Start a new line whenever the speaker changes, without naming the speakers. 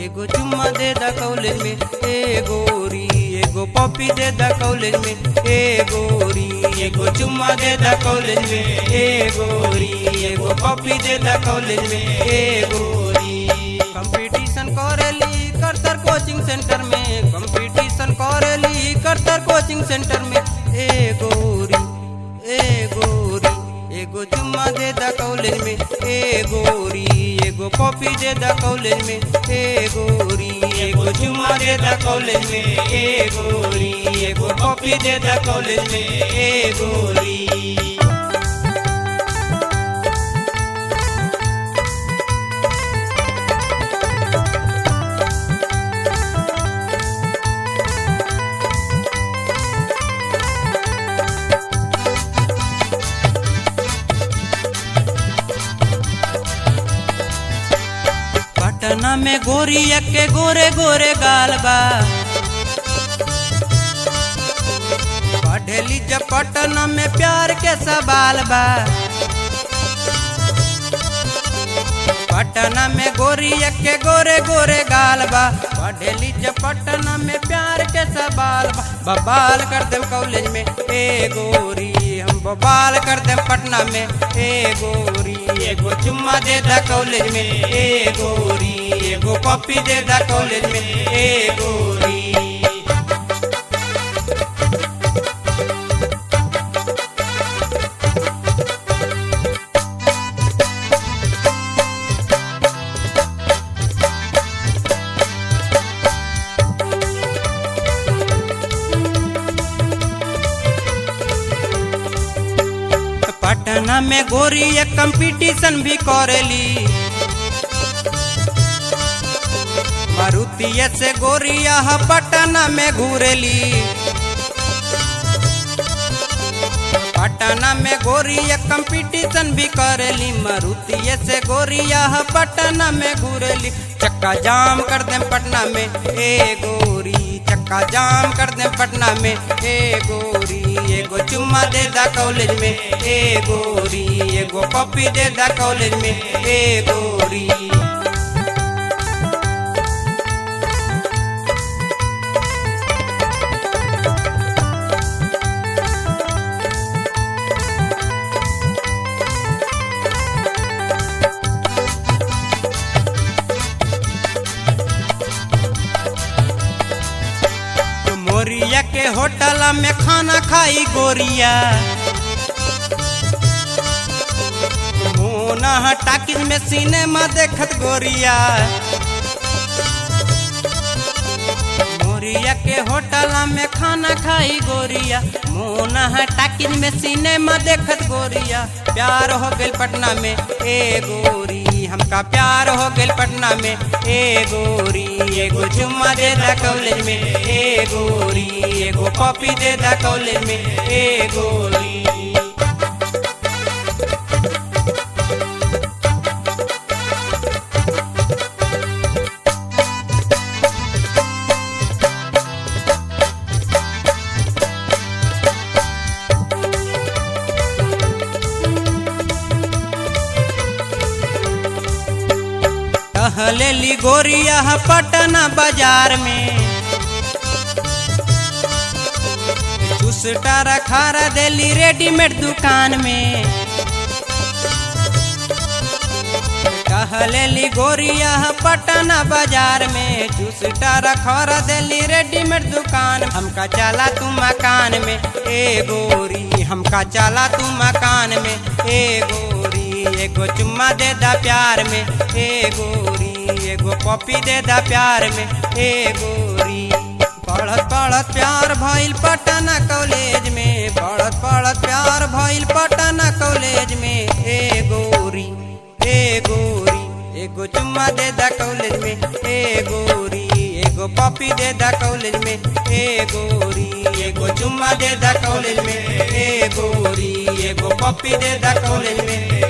एगो चुम्मा दे दा कॉलेज में ए गोरी एगो पॉपी दे दा कॉलेज में ए गोरी एगो चुम्मा दे दा कॉलेज में ए गोरी एगो पॉपी दे दा कॉलेज में ए गोरी कंपटीशन करेली करतर कोचिंग सेंटर में कंपटीशन करेली करतर कोचिंग सेंटर में ए गोरी ए गोरी एगो चुम्मा दे दा कॉलेज में ए गोरी एगो कॉपी दे दा कॉलेज में ए गोरी एगो चुम्मा दे दा कॉलेज में ए गोरी एगो कॉपी दे दा कॉलेज में ए गोरी पटना में गोरिया के गोरे गोरे गाल बा पढ़ेली जब पटना में प्यार के सवाल बा पटना में गोरिया के गोरे गोरे गाल बा पढ़ेली जब पटना में प्यार के सवाल बा बबाल कर दे कॉलेज में ए गोरी हम बबाल कर दे पटना में ए गोरी एगो चुम्मा दे दा कॉलेज में ए गोरी एगो कॉपी दे दा कॉलेज में ए गोरी पटना में गोरी एक कंपटीशन भी करेली मारुतिया से गोरिया ह पटना में घूरेली पटना में गोरिया कंपटीशन भी करेली मारुतिया से गोरिया ह पटना में घूरेली चक्का जाम कर दे पटना में ए गोरी चक्का जाम कर दे पटना में ए गोरी एगो चुम्मा दे दा कॉलेज में ए गोरी एगो कॉपी दे दा कॉलेज में ए गोरी मोरिया के होटल में खाना खाई गोरिया मोना टाकिज में सिनेमा देखत गोरिया मोरिया के होटल में खाना खाई गोरिया मोना टाकिज में सिनेमा देखत गोरिया प्यार हो गइल पटना में ए गोरी हमका प्यार हो गइल पटना में ए गोरी एगो चुम्मा दे दा कॉलेज में ए गोरी एगो कॉपी दे दा कॉलेज में ए गोरी टहलेली गोरिया ह पटना बाजार में चुसटा रखारा देली रेडीमेड दुकान में टहलेली गोरिया ह पटना बाजार में चुसटा रखारा देली रेडीमेड दुकान हमका चला तू मकान में ए गोरी हमका चला तू मकान में ए गोरी एगो चुम्मा दे दा प्यार में ए गोरी एगो कॉपी दे दा प्यार में ए गोरी पढ़त पढ़त प्यार भइल पटना कॉलेज में पढ़त पढ़त प्यार भइल पटना कॉलेज में ए गोरी ए गोरी एगो चुम्मा दे दा कॉलेज में ए गोरी एगो कॉपी दे दा कॉलेज में ए गोरी एगो चुम्मा दे दा कॉलेज में ए गोरी एगो कॉपी दे दा कॉलेज में